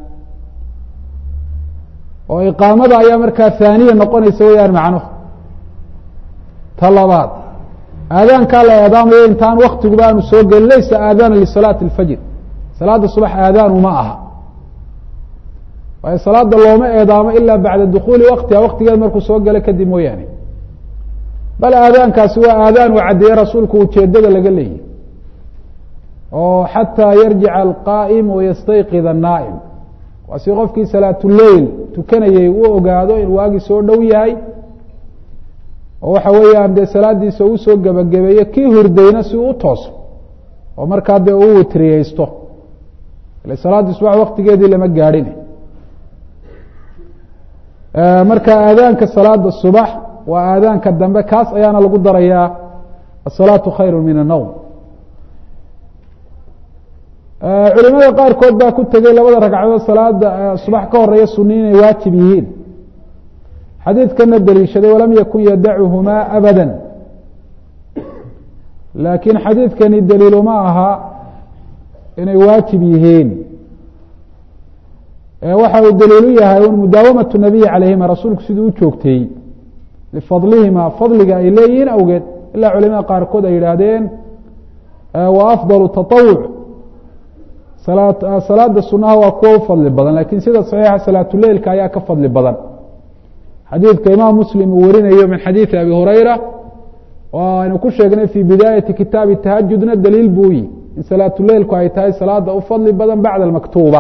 oo iqaamada ayaa markaa haaniya noqonaysa weyaan macnuhu ta labaad aadaankaa la eedaamayo intaan waktiguba aanu soo gelin laysa aadaana lisalaati اlfajr salaada subax aadaanu ma aha waayo salaada looma eedaamo ilaa bacda dukuuli waktiha waktigeed markuu soo galo kadib mooyaane bal aadaankaasi waa aadaan uu caddeeye rasuulku ujeedada laga leeyahy oo xataa yarjica alqaa'im wayastayqid الnaa'im waa si qofkii salaatuleyl tukanayay u ogaado in waagii soo dhow yahay oo waxa weeyaan dee salaadiisa uu soo gebagabeeyo kii hurdayna si uu u tooso oo markaa dee uu witriyeysto ile salaaddii subax waktigeedii lama gaadhin marka aadaanka salaada subax waa aadaanka dambe kaas ayaana lagu darayaa asalaatu khayru min الnowm culimada qaarkood baa ku tegey labada ragcadood salaada subax ka horeeya suni inay waajib yihiin xadiidkana deliishaday walam yakun yadacuhumaa abada laakiin xadiidkani daliiluma aha inay waajib yihiin waxa uu daliilu yahay un mudaawamatu nabiyi calayhima rasuulku siduu u joogteeyey lifadlihima fadliga ay leeyihiin awgeed ilaa culimada qaarkood ay yidhaahdeen wa afdalu taطawuc salaada sunaha waa kuwa u fadli badan lakin sida saxiixa salaatuleilka ayaa ka fadli badan xadiidka imaam muslim uu warinayo min xadiidi abi hurayra oo aynu ku sheegnay fi bidaayati kitaabi tahajudna daliil buu yi in salaatuleilku ay tahay salaada u fadli badan bacda almaktuuba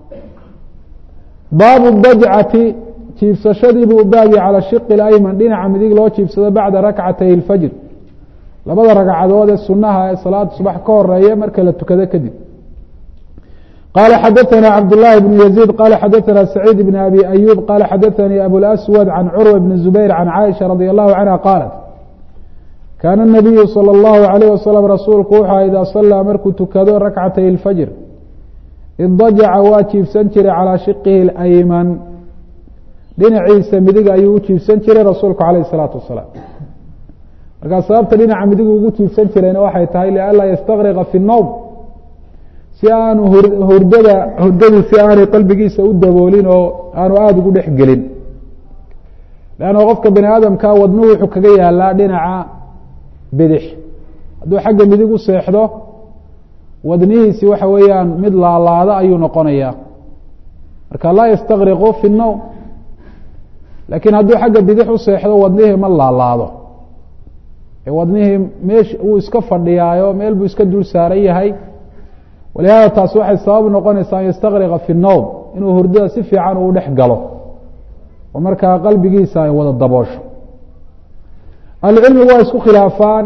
baabu dajcati jiibsashadii buu baabi calى shiqi اayman dhinaca midig loo jiibsado bacda rakcatay اlfajr labada ragcadood ee sunaha ee salaada subax ka horeeya marka la tukado kadib qala xadaثna cabdالlahi بن يزيد qala xadaثna سacيid بن abi أyوب qala xadaثnii abوlأswad can curwa بn زubayr can caaisha radي الlahu canha qaalat kaana الnabiyu salى الlahu عalيه waslm rasuulku wuxua idaa salaa markuu tukado rakcatay اlfajr idajaca waa jiibsan jiray calىa shiqihi اأyman dhinaciisa midig ayuu u jiibsan jiray rasuulku alayh الsalaatu wasalaam markaa sababta dhinaca midigu ugu jiibsan jirayna waxay tahay lianlaa ystaqriqa fi الnowm si aanu hurdada hurdadu si aanay qalbigiisa u daboolin oo aanu aada ugu dhex gelin leanna qofka bani aadamka wadnuhu wuxuu kaga yaalaa dhinaca bidix hadduu xagga midig u seexdo wadnihiisi waxa weeyaan mid laalaada ayuu noqonayaa marka laa yastaqriqu fi الnowm laakiin hadduu xagga bidix u seexdo wadnihii ma laalaado wadnihii meesh wuu iska fadhiyaayo meel buu iska dul saaran yahay walihaada taasi waxay sabab noqonaysaa an yastaqriqa fi الnowm inuu hurdada si fiican uu dhex galo oo markaa qalbigiisa ay wada daboosho ahlucilmigu waa isku khilaafaan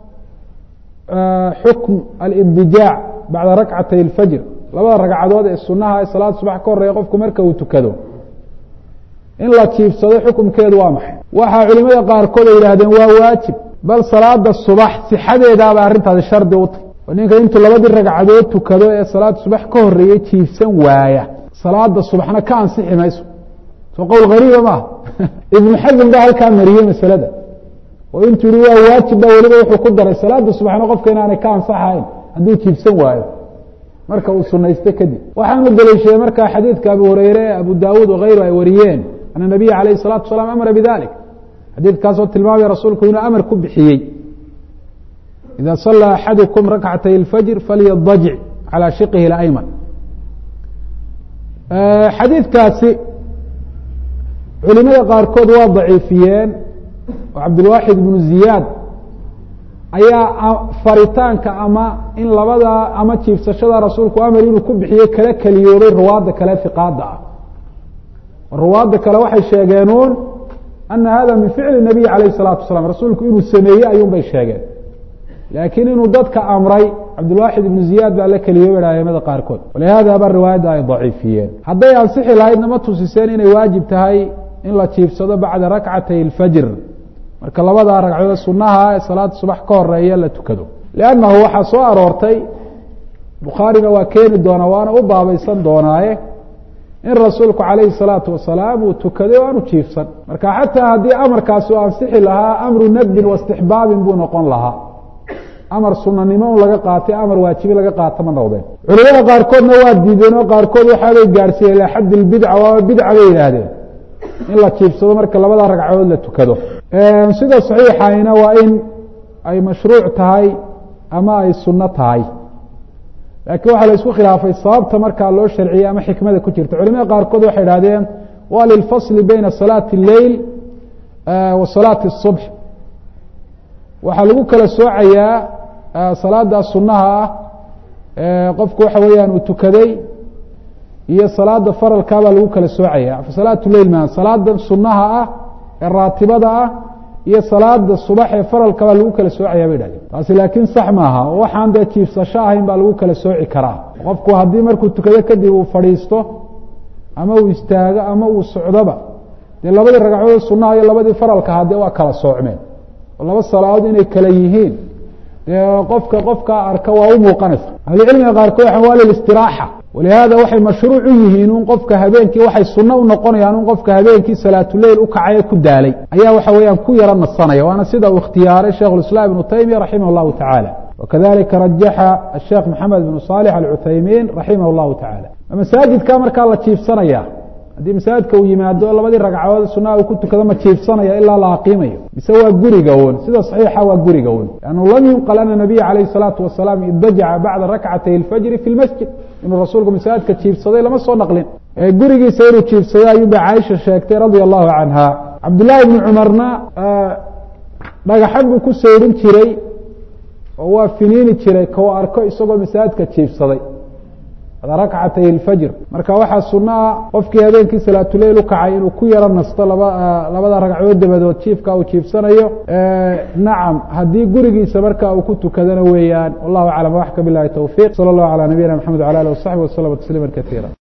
xukm alidijaac bacda rakcatay اlfajr labada ragcadood ee sunaha ee salaada subax ka horeeya qofku marka uu tukado in la jiibsado xukumkeedu waa maxay waxaa culimada qaarkood ay yidhaahdeen waa waajib bal salaada subax sixadeedaaba arrintaasi shardi u tahy oo ninka intuu labadii ragcadood tukado ee salaada subax ka horeeyey jiibsan waaya salaada subaxna ka ansixi mayso soo qowl gariiba maaha ibnu xasan baa halkaa mariyey masalada oo intuu yihi waa waajib ba weliba wuxuu ku daray salaada subaxna qofka inaanay ka ansaxayn hadduu jiibsan waayo marka uu sunaysto kadib waxaanu daliishaday markaa xadiidka abu hureyre abu daawuud wakayru ay wariyeen ana nabiya alayh الsalatu wasalaam amara bidalik xadiidkaasoo tilmaamaya rasuulku inuu amar ku bixiyey ida salaa axadukum rakcatay اlfajr falyadajic calى shiqihi اayman xadiidkaasi culimada qaarkood waa daciifiyeen oo cabdilwaaxid ibnu ziyaad ayaa faritaanka ama in labada ama jiibsashada rasuulku amar inuu ku bixiye kala keliyooday ruwaadda kale fiqaada ah ruwaadda kale waxay sheegeenuun ana hada min ficli nabiy alayh الsalatu wasalaam rasuulku inuu sameeyey ayuun bay sheegeen laakiin inuu dadka amray cabdilwaaxid ibnu ziyaad baa la keliyooy aimada qaarkood walihada ba riwaayadda ay daciifiyeen hadday ansixi lahaydna ma tusiseen inay waajib tahay in la jiibsado bacda rakcatay اlfajr marka labadaa ragcadood sunaha ee salaada subax ka horeeya la tukado lannahu waxaa soo aroortay bukhaarina waa keeni doonaa waana u baabaysan doonaaye in rasuulku calayhi الsalaatu wasalaam uu tukaday o aanu jiifsan marka xataa haddii amarkaasi u ansixi lahaa amru nadbin waistixbaabin buu noqon lahaa amar sunanimo un laga qaatay amar waajibi laga qaata ma noqdeen culimada qaarkoodna waa diideen oo qaarkood waxaabay gaarsiiyeen ilaa xadd bidca waaba bidca bay yidhaahdeen in la jiibsado marka labada ragcadood la tukado sida saxiixayna waa in ay mashruuc tahay ama ay sunno tahay laakiin waxaa la isku khilaafay sababta markaa loo sharciyey ama xikmada ku jirta culimada qaarkood waxay idhahdeen waa lilfasli beyna salaati اleyl wa salaati الصubx waxaa lagu kala soocayaa salaada sunaha ah qofku waxa weeyaan uu tukaday iyo salaada faralkaa baa lagu kala soocaya salaat leil ma salaada sunaha ah ee raatibada ah iyo salaada subax ee faralka baa lagu kala soocaya bay dhahdeen taasi laakiin sax maaha oo waxaan dee jiifsasho ahayn baa lagu kala sooci karaa qofku haddii markuu tukado kadib uu fadhiisto ama uu istaago ama uu socdoba dee labadii ragcadood sunaha iyo labadii faralka ahaa dee waa kala soocmeen oo laba salaadood inay kala yihiin dee qofka qofkaa arka waa u muuqanaysa ahlucilmiga qaarkood waxan waa lilistiraaxa walihaada waxay mashruuc u yihiin un qofka habeenkii waxay sunno u noqonayaan un qofka habeenkii salaatuleyl u kacay ee ku daalay ayaa waxa weeyaan ku yaro nasanaya waana sida uu ikhtiyaaray sheikh islaam ibnu taymiya raximah llahu tacaala wakadalika rajaxa asheekh maxamed bn صaalix alcuthaymiin raximah اllahu tacala masaajidka markaa la jiifsanaya haddii masaajidka uu yimaado labadii ragcadood sunaa uu ku tukado ma jiifsanaya ilaa la aqiimayo mise waa guriga un sida saxiixa waa guriga un lannu lam yunqal ana nabiya calayh الsalaatu wasalaam idajaca bacda rakcatay اlfajri fi lmasjid inuu rasuulku masaajidka jiifsaday lama soo naqlin gurigiisa inuu jiifsaday ayuuba caaisha sheegtay radia allahu canha cabdullaahi bni cumarna dhagaxan buu ku sayrin jiray oo waa finiini jiray kau arko isagoo masaajidka jiifsaday rakcatay اlfajr marka waxaa suno ah qofkii habeenkii salaatuleyl ukacay inuu ku yaro nasto laba labada ragcadood dabadood jiifka uu jiifsanayo nacam haddii gurigiisa marka uu ku tukadana weeyaan wallahu aclam waxka bilahi towfiq salى اllahu alى nabiyina mxamed wala alih wasaxbi waslama tasliima kaiira